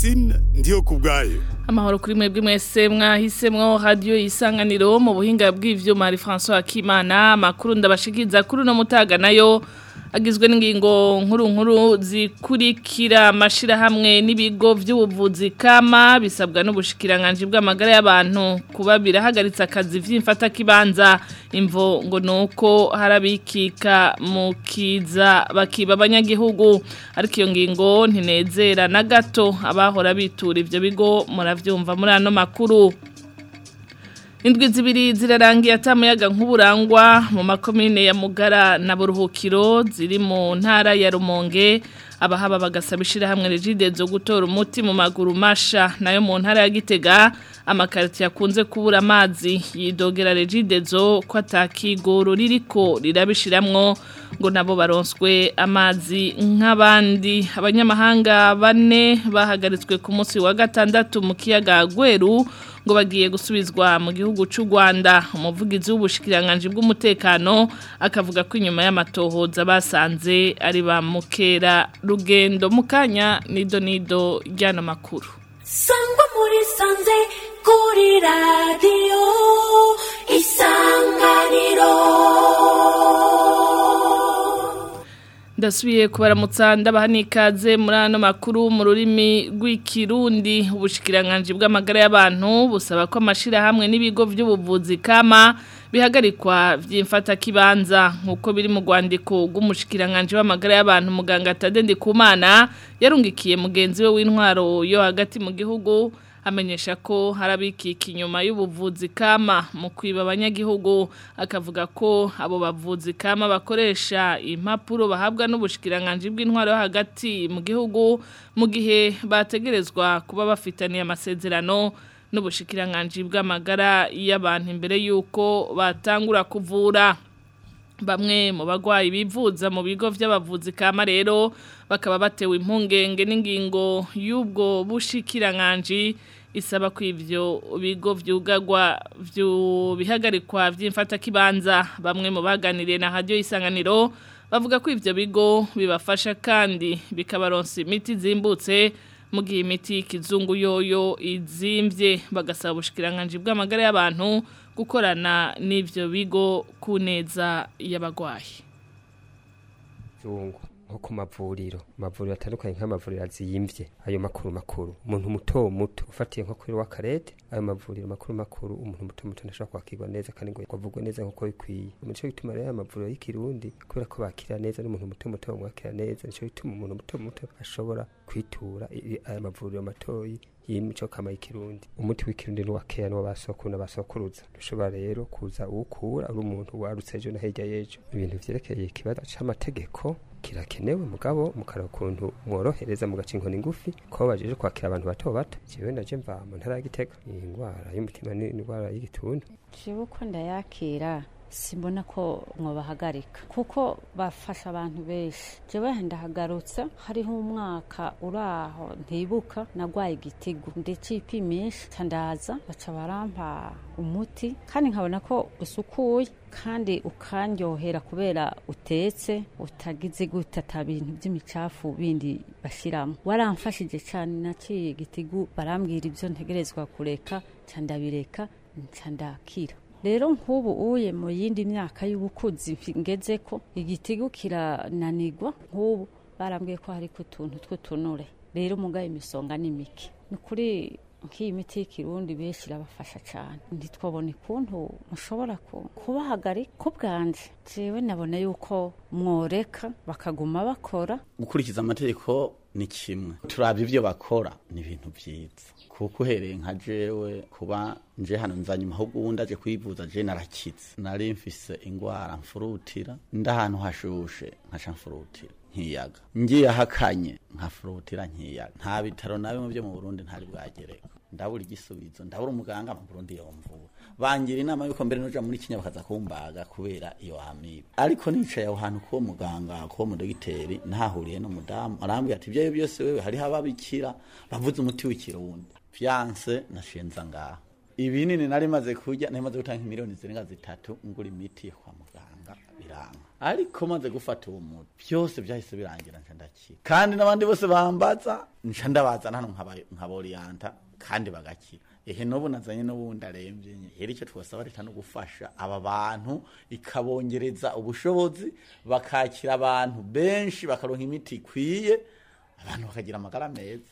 Francine ndiyo kubwayo amahoro kuri mwebwe mwese mwahisemwo radio isanganiro mu buhinga bw'ivyuma ari François Akimana makuru ndabashikiza kuri no mutaga nayo agizwe n'ingingo nkuru nkuru zikurikira amashira hamwe n'ibigo by'ubuvuzi kama bisabwa n'ubushikiranganje bw'amagara y'abantu kuba birahagaritse akazi vy'imfata kibanza imvo ngo nuko harabikika mu kiza bakiba abanyagihugu ariko iyo ngingo ntinezera na gato abahora bitura ivyo bigo muravyumva muri ano makuru Indwi zibiri zirarangiye atamuyaga nk'uburangwa mu makomine ya Mugara na Buruhukiro ziri mu ntara ya Rumonge abahaba bagasaba ishirahamwe Regide zo gutora umuti mu maguru masha nayo mu ntara ya Gitega amakariti yakunze kubura amazi yidogera Regide zo ko atakigoro ririko rirabishiramwo ngo nabo baronswe amazi nk'abandi abanyamahanga bane bahagaritswe ku munsi wa gatandatu mu kiyaga Gweru ngo bagiye gusubizwa mu gihugu cy'u Rwanda umuvugizi w'ubushikiranganje bw'umutekano akavuga ko inyuma y'amatohoza basanze ari ba mukera rugendo mukanya nido nido ryano makuru sangwa muri sanze kuri radio isanganiro ndasubiye kubaramutsa ndabaha n'ikaze muri ano makuru mu rurimi rw'ikirundi ubushikiranganje bw'amagara y'abantu busaba ko amashirahamwe n'ibigo by'ubuvuzi kama bihagarikwa by'imfata kibanza nk'uko biri mu rwandiko rw'umushikiranganje w'amagara y'abantu muganga Tadende Kumana yarungikiye mugenzi we w'intwaro yo hagati mu gihugu amenyesha ko harabikika inyuma y'ubuvuzi kama mu kwiba abanyagihugu akavuga ko abo bavuzi kama bakoresha impapuro bahabwa n'ubushikiranganje bw'intwaro yo hagati mu gihugu mu gihe bategerezwa kuba bafitaniye amasezerano n'ubushikiranganje bw'amagara y'abantu imbere y'uko batangura kuvura bamwe mu bagwayi bivuza mu bigo by'abavuzi kama rero bakaba batewe impungenge n'ingingo y'ubwo bushikiranganje isaba ko ivyo bigo vyugagwa bihagarikwa vy'imfata kibanza bamwe mu baganiriye na radio isanganiro bavuga ko ivyo bigo bibafasha kandi bikabaronsa imiti zimbutse mu gihe imiti y'ikizungu yoyo izimvye bagasaba ubushikiranganje bw'amagara y'abantu gukorana n'ivyo bigo ku neza y'abagwayi zungu nko ku mavuriro amavuriro atandukanye nk'amavuriro aziyimvye ayo makuru makuru umuntu muto muto ufatiye nko kuri wakarete ayo mavuriro makuru makuru umuntu muto muto ntashobora kwakirwa neza kandi ngo kwavugwa neza nkuko bikwiye nico gituma rero amavuriro y'ikirundi kubera ko bakira neza n'umuntu muto muto bamwakira neza nico gituma umuntu muto muto ashobora kwitura aya mavuriro matoyi y'imico kama y'ikirundi umuti w'ikirundi ni wakeya n'uwa basokuru n'abasokuruza dushobora rero kuza uwukura ari umuntu warutse ejo na hirya y'ejo ibintu vyerekeye ikibazo c'amategeko kirakenewe mugabo mukara ukuntu mworohereza mugaca inkoni ngufi ko bajeje kwakira abantu bato bato jewe ndaje mva mu ntara ya Gitega iyi ndwara y'umutima ni indwara y'igituntu jewe uko ndayakira simbona ko mwobahagarika kuko bafasha abantu benshi jewe ndahagarutse hariho umwaka uraho ntibuka nagwaye igitigu ndecipimisha candaza baca barampa umuti kandi nkabona ko usukuye kandi ukandyohera kubera utetse utagize gute ata bintu by'imicafu bindi bashiramo waramfashije cyane naciye igitigu barambwira ibyo ntegerezwa kureka candabireka ncandakira rero nk'ubu uye mu yindi myaka y'ubukuzi ngeze ko igitigu kirananirwa nk'ubu barambwiye ko hari utuntu tw'utunure rero mugaye imisonga ni mike ni ukuri nk'iyi miti y'ikirundi benshi irabafasha cyane ntitwabone ukuntu mushobora kubahagarika ko bwanje jewe nabona yuko mworeka bakaguma bakora gukurikiza amategeko ni kimwe turabye ibyo bakora ni ibintu byiza kuko uhereye nka jewe kuba nje hano nzanyuma ahubwo ubundi aje kwivuza je narakitse nari mfise ingwara mfurutira nda ahantu hashushe nkaca mfurutira nkiyaga ngiye ahakanye nkafurutira nkiyaga nta bitaro na bimwe byo mu Burundi ntari bwagereka ndabura igisubizo ndabura umuganga mu Burundi yomvura bangira inama yuko mbere noja muri Kenya bakaza kumbaga kubera iyo amibe ariko nicaye aho hantu ko muganga ko mu dogiteri nahahuriye no mudamu arambwira ati ibyo byose wewe hariho ababikira bavuze umuti w'ikirundi fiance nashenza ngaha ibinini nari maze kurya nari maze gutanga miliyoni zirenga zitatu ngura imiti yo kwa muganga biranga ariko maze gufata uwo muti byose byahise birangira nca ndakira kandi n'abandi bose bambaza nca ndabazana hano nkaba- nkaboriyanta kandi bagakira ehe n'ubu nazanye n'ubundi arembye nye rero icyo twasaba leta no gufasha aba bantu ikabongereza ubushobozi bakakira abantu benshi bakaronka imiti ikwiye abantu bakagira amagara meza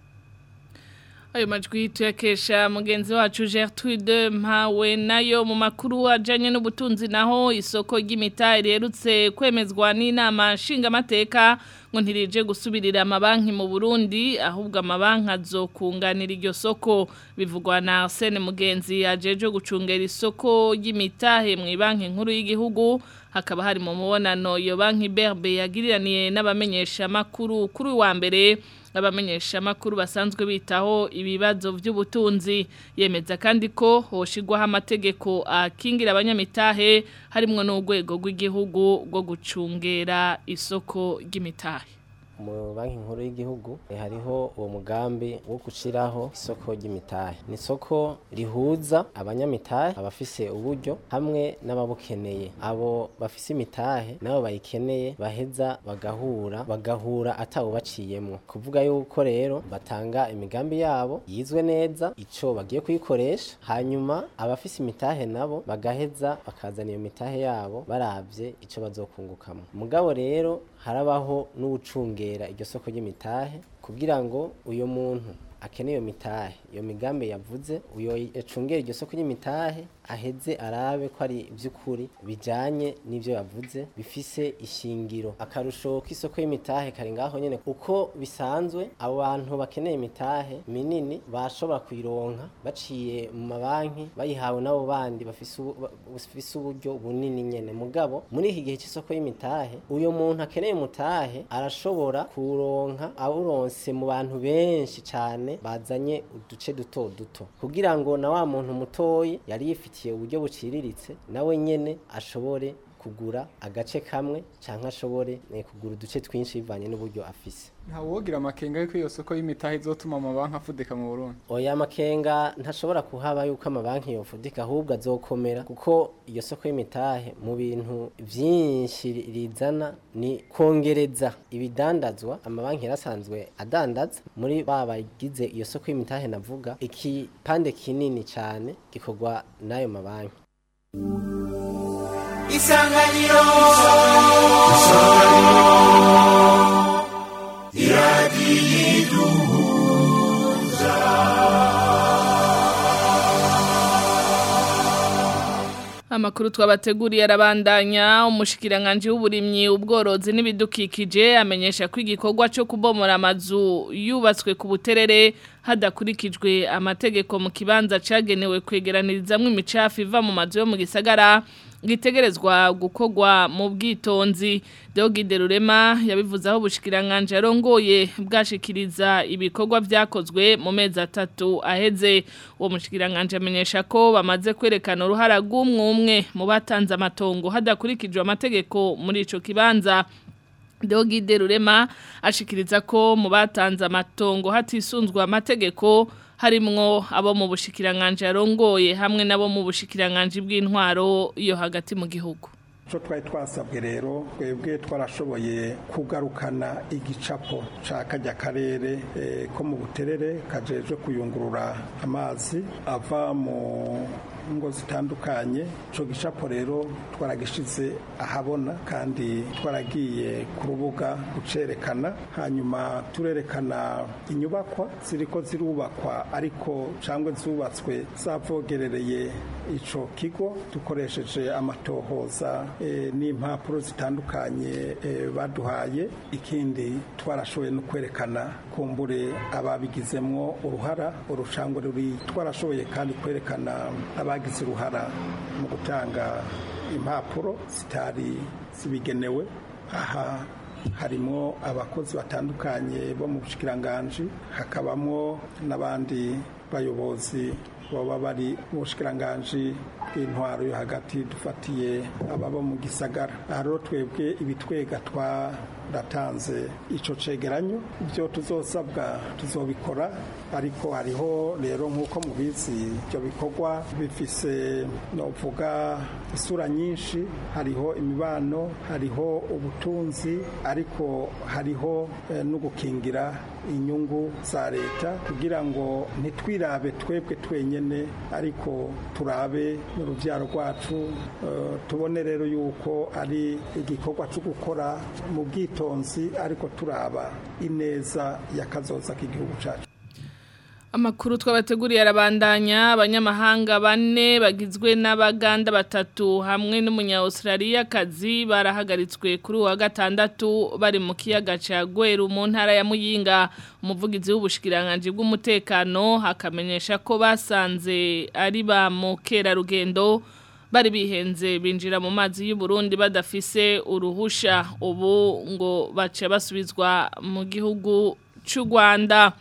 ayo majwi tuyakesha mugenzi wacu Gertrude mpawe nayo mu makuru ajanye n'ubutunzi naho isoko ry'imita riherutse kwemezwa n'inama nshingamateka ngo ntirije gusubirira amabanki mu Burundi ahubwo amabanki azokunganira iryo soko bivugwa na Arsene Mugenzi ajeje gucungera isoko ry'imitahe mu banki nkuru y'igihugu hakaba hari mu mubonano iyo banki Berbe yagiriraniye n'abamenyesha makuru kuri uyu wa mbere abamenyesha makuru basanzwe bitaho ibibazo by'ubutunzi yemeza kandi ko hoshigwaho amategeko akingira abanyamitahe harimwo n'urwego rw'igihugu rwo gucungera isoko ry'imitahe mu banki nkuru y'igihugu eh, hariho uwo mugambi wo gushiraho isoko ry'imitahe ni isoko rihuza abanyamitahe abafise uburyo hamwe n'ababukeneye abo bafise imitahe nabo bayikeneye baheza bagahura bagahura atawubaciyemwo kuvuga yuko rero batanga imigambi yabo yizwe neza ico bagiye kuyikoresha hanyuma abafise imitahe nabo bagaheza bakazana iyo mitahe yabo baravye ico bazokungukamo mugabo rero harabaho n'uwucungera iryo soko ry'imitahe kugira ngo uyo muntu akeneye iyo mitahe iyo migambi yavuze uyo yacungera iryo soko ry'imitahe aheze arabe ko ari iby'ukuri bijyanye n'ibyo yavuze bifise ishingiro akarusho k'isoko y'imitahe kari ngaho nyine uko bisanzwe abo bantu bakeneye imitahe minini bashobora kuyironka baciye mu mabanki bayihawe n'abo bandi bafise ubu- ba- bafise uburyo bunini nyene mugabo muri iki gihe cy'isoko y'imitahe uyo muntu akeneye umutahe arashobora kuronka awuronse mu bantu benshi cyane bazanye uduce duto duto kugira ngo na wa muntu mutoyi yari yifitiye uburyo buciriritse nawe nyene ashobore kugura agace kamwe canke ashobore eh, kugura uduce twinshi bivanye n'uburyo afise ntawogira amakenga yuko iyo soko y'imitahe izotuma amabanki afudika mu Burundi oya makenga ntashobora kuhaba yuko amabanki yofudika ahubwo azokomera kuko iyo soko y'imitahe mu bintu vyinshi rizana ni kongereza ibidandazwa amabanki yarasanzwe adandaza muri babagize iyo soko y'imitahe navuga ikipande kinini cane gikorwa n'ayo mabanki isanganiro Amakuru twabateguriye arabandanya umushikiranganje w'uburimyi ubworozi n'ibidukikije amenyesha ko igikorwa cyo kubomora amazu yubatswe ku buterere hadakurikijwe amategeko mu kibanza cagenewe kwegeranirizamwe imicafu iva mu mazu yo mu gisagara gitegerezwa gukorwa mu bwitonzi Deogide Rurema yabivuze aho bushikiranganje arongoye bwashikiriza ibikorwa vyakozwe mu mezi atatu aheze uwo mushikiranganje amenyesha ko bamaze kwerekana uruhara rw'umwe mu batanze amatongo hadakurikijwe amategeko muri ico kibanza Deogide Rurema ashikiriza ko mu batanze amatongo hatisunzwe amategeko harimwo abo mu bushikiranganje arongoye hamwe nabo mu bushikiranganje bw'intwaro yo hagati mu gihugu icyo twari twasabwe rero twebwe twarashoboye kugarukana igicapo cya kajya karere eh, ko mu buterere kajejwe kuyungurura amazi ava mu ngo zitandukanye icyo gicapo rero twaragishize ahabona kandi twaragiye ku rubuga gucerekana hanyuma turerekana inyubakwa ziriko zirubakwa ariko cyangwa zubatswe zavogerereye ico kigo dukoresheje amatohoza eh, n'impapuro zitandukanye eh, baduhaye ikindi twarashoboye no kwerekana kumbure ababigizemwo uruhara urucangwe ruri twarashoboye kandi kwerekana abagize uruhara mu gutanga impapuro zitari zibigenewe aha harimo abakozi batandukanye bo mu bushikiranganji hakabamo n'abandi bayobozi baba bari mu bushikiranganji bw'intwaro yo hagati dufatiye ababa mu gisagara aha rero twebwe ibitwega twaratanze ico cegeranyo ibyo tuzosabwa tuzobikora ariko hariho rero nk'uko mubizi ibyo bikorwa bifise novuga isura nyinshi hariho imibano hariho ubutunzi ariko hariho eh, no gukingira inyungu za leta kugira ngo ntitwirabe twebwe twenyene ariko turabe n'urubyaro rwacu eh, tubone rero yuko ari igikorwa cyo gukora mu bwitonzi ariko turaba ineza y'akazoza k'igihugu cyacu Amakuru twabateguriye arabandanya abanyamahanga bane bagizwe n'abaganda batatu hamwe n'umunya-Australia kazi barahagaritswe kuri uwa gatandatu bari mu kiyaga ca Gweru mu ntara ya Muyinga umuvugizi w'ubushikiranganje bw'umutekano hakamenyesha ko basanze ari ba mukera rugendo bari bihenze binjira mu mazi y'u Burundi badafise uruhusha ubu ngo bace basubizwa mu gihugu c'u Rwanda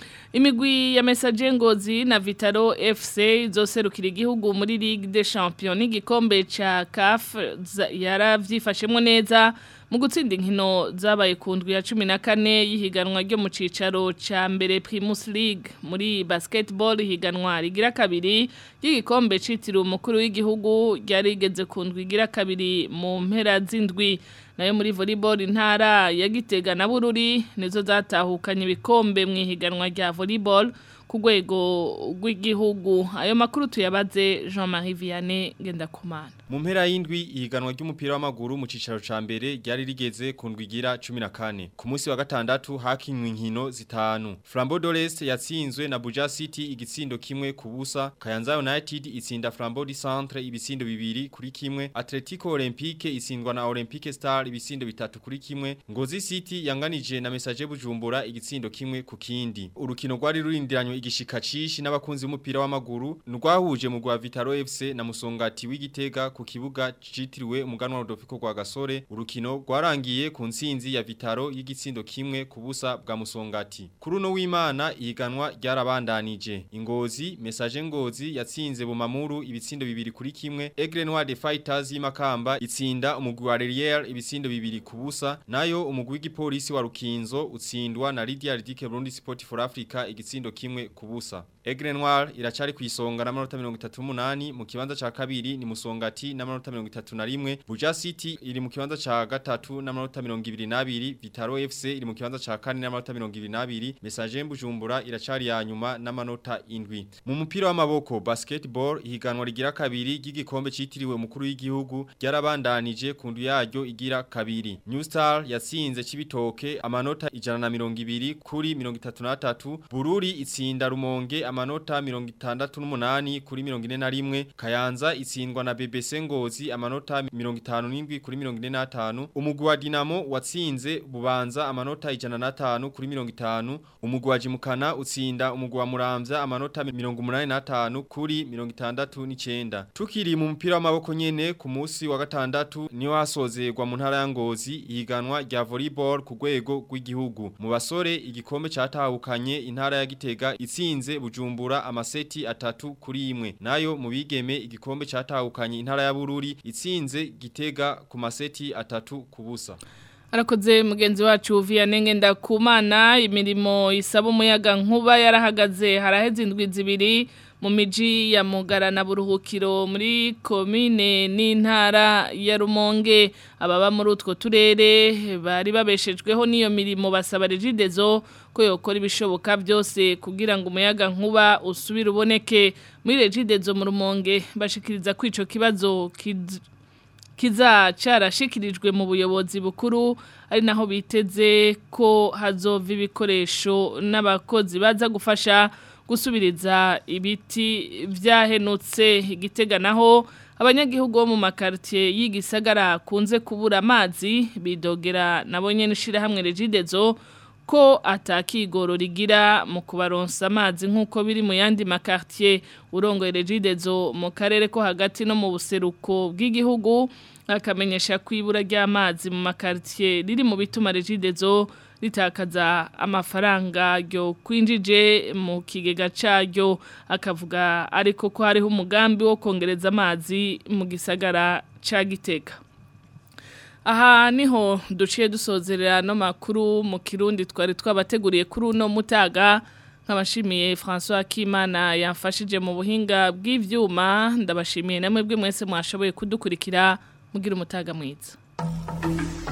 Imigwi ya Messager Ngozi na Vitaro FC izoserukira igihugu muri Ligue des Champions n'igikombe ca CAF yaravyifashemwe neza mu gutsinda inkino zabaye ku ndwi ya 14 yihiganwa ryo mu cicaro ca mbere Primus League muri basketball higanwa rigira kabiri y'igikombe citiriwe umukuru w'igihugu ryarigeze ku ndwi igira kabiri mu mpera z'indwi nayo muri volleyball intara ya Gitega na Bururi nizo zatahukanye ibikombe mu ihiganwa rya volleyball ku rwego rw'igihugu ayo makuru tuyabaze Jean-Marie Vianney Gendakumana mu mpera y'indwi ihiganwa ry'umupira w'amaguru mu cicaro ca mbere ryari rigeze ku ndwigira 14 ku munsi wa gatandatu hakinywe inkino zitanu Flambeau d'Orest yatsinzwe na Buja City igitsindo kimwe ku busa Kayanza United itsinda Flambeau du Centre ibisindo bibiri kuri kimwe Atletico Olympique itsindwa na Olympique Star ibisindo bitatu kuri kimwe Ngozi City yanganije na Messager Bujumbura igitsindo kimwe ku kindi urukino rwari rurindiranywe igishika cishi n'abakunzi b'umupira w'amaguru rwahuje mu rwa Vitaro FC na Musongati w'Igitega ku kibuga citiriwe umuganwa Rodolfo rwa Gasore urukino rwarangiye ku nsinzi ya Vitaro y'igitsindo kimwe ku busa bwa Musongati kuri uno w'Imana ihiganwa ryarabandanije ingozi message ngozi yatsinze bumamuru ibitsindo bibiri kuri kimwe Aigle Noir de Fighters y'Imakamba itsinda umugwi wa Relier ibitsindo bibiri ku busa nayo umugwi w'igipolisi wa Rukinzo utsindwa na Lydia Ridike Burundi Sport for Africa igitsindo kimwe ku busa Aigle Noir iracari kwisonga na manota 38 mu kibanza ca kabiri ni Musongati na manota 31 Buja City iri mu kibanza ca gatatu na manota 22 Vitaro FC iri mu kibanza ca kane na manota 22 Message Bujumbura iracari ya nyuma na manota indwi mu mupira w'amaboko basketball ihiganwa rigira kabiri ry'igikombe citiriwe umukuru w'igihugu ryarabandanije ku ndu yaryo igira kabiri New Star yatsinze cibitoke amanota 120 kuri 33 Bururi itsinda Rumonge amanota 68 kuri 41 Kayanza itsindwa na BBC Ngozi amanota 57 kuri 45 umugwi wa Dinamo watsinze Bubanza amanota 105 kuri 50 umugwi wa Jimukana utsinda umugwi wa Muramvya amanota 85 kuri 69 tukiri mu mupira w'amaboko nyene ku munsi wa gatandatu niho hasozerwa mu ntara ya Ngozi ihiganwa rya volleyball ku rwego rw'igihugu mu basore igikombe catahukanye intara ya Gitega itsinze Bujumbura amaseti atatu kuri imwe nayo mu bigeme igikombe catahukanye intara ya Bururi itsinze Gitega ku maseti atatu kubusa Arakoze mugenzi wacu Vianney Ndakumana imirimo isaba umuyaga nkuba yarahagaze haraheze indwi zibiri mu miji ya Mugara na Buruhukiro muri komine n'intara ya Rumonge ababa muri utwo turere bari babeshejweho n'iyo mirimo basaba regidezo ko yokora ibishoboka byose kugira ngo umuyaga nkuba usubire uboneke muri regidezo mu Rumonge bashikiriza kwico kibazo kiz kiza carashikirijwe mu buyobozi bukuru ari naho biteze ko hazova ibikoresho n'abakozi baza gufasha gusubiriza ibiti vyahenutse igitega naho abanyagihugu bo mu makartier y'igisagara kunze kubura amazi bidogera nabo nyene shirahamwe regidezo ko atakigoro rigira mu kubaronsa amazi nk'uko biri mu yandi makartier urongoye regidezo mu karere ko hagati no mu buseruko bw'igihugu akamenyesha kwibura ry'amazi mu makartier riri mu bituma regidezo ritakaza amafaranga ryo kwinjije mu kigega caryo akavuga ariko ko hariho umugambi wo kongereza amazi mu gisagara ca Gitega aha niho duciye dusozerera no makuru mu kirundi twari twabateguriye kuri uno mutaga nkabashimiye François Kimana yamfashije mu buhinga bw'ivyuma ndabashimiye namwe bwe mwese mwashoboye kudukurikira mugira umutaga mwiza